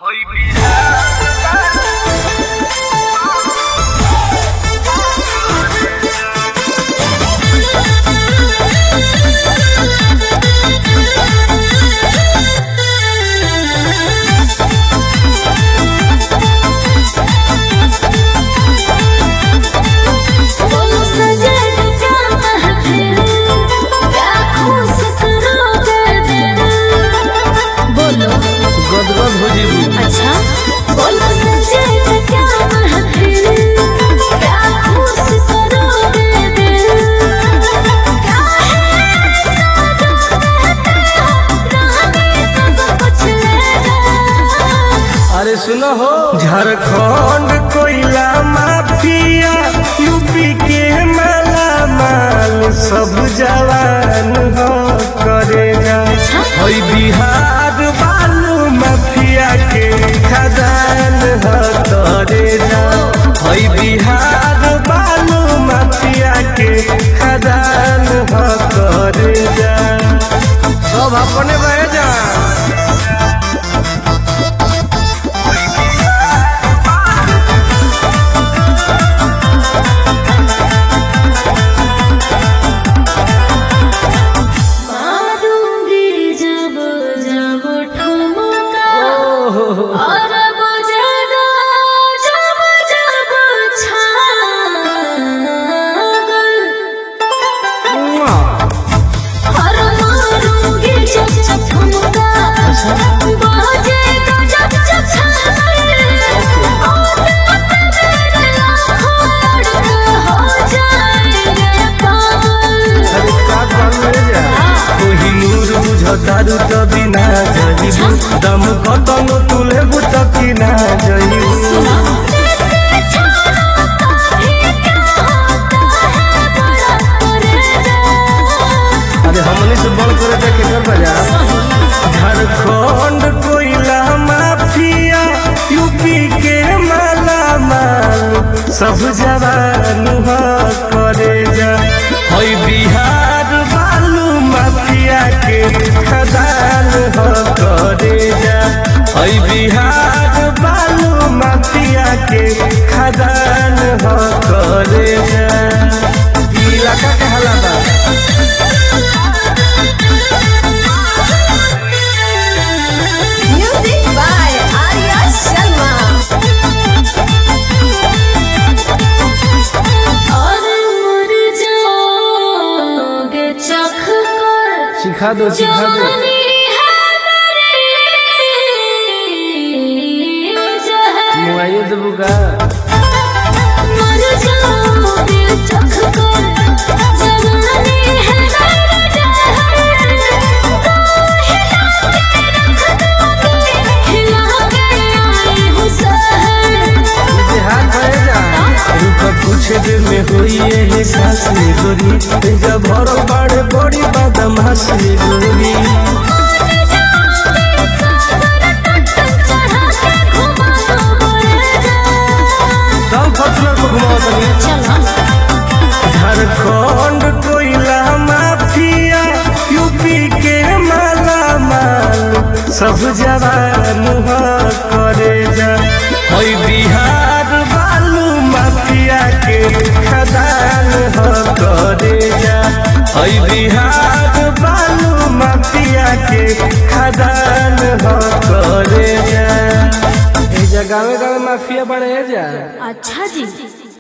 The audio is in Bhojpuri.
बोलो गदगद हो जेबू अच्छा बोलो सजे तो क्या महफिल क्या खुश करोगे दिल क्या है सादा कहते हो रानी सब कुछ ले जा अरे सुनो हो झारखंड कोयला माफिया यूपी के माला माल सब जवान हो करेगा हई बिहार बालू माफिया के खदान हो करेगा हई बिहार बालू माफिया के खदान हो करेगा सब अपने बह जा मारूंगी जब जब ठुमका और बजेगा जब जब छागल और मारूंगी जब जब ठुमका बजेगा जब जब छागल और तेरे लाखों लड़के हो जाएंगे पागल अरे का काम ले जा कोहिनूर बुझतारू त बिना जइबू दम कतन तुले बुत कि ना जइबू अरे हमने से बड़ करे त केकर बजा झारखंड कोयला माफिया यूपी के माला माल सब जवान हो करे जा हई बिहार बालू माफिया के खदान हो करे जा हई बिहार बालू माफिया के खदान हो करे जा ई इलाका के हालात Music by Arya Sharma. और मर जाओगे चख कर सिखा दो सिखा दो जवानी है मेरी जहर मुआइए देबू का मर जाओगे चख कर जवानी है मेरी जहर तो हिला के रख दोगे हिला के आई हूँ सहर हाथ भरे जा रुक कुछ देर में होई ये सांस ले गोरी जब भरो बड़े बड़ी बदमाश ले गोरी कम फसलों को घुमाओ तनी झारखंड कोयला माफिया यूपी के माला माल सब जवान हो करे जा हई बिहार बालू माफिया के खदान हो करे जा हई बिहार बालू माफिया के खदान हो करे जा ए जगह में माफिया बने जा अच्छा जी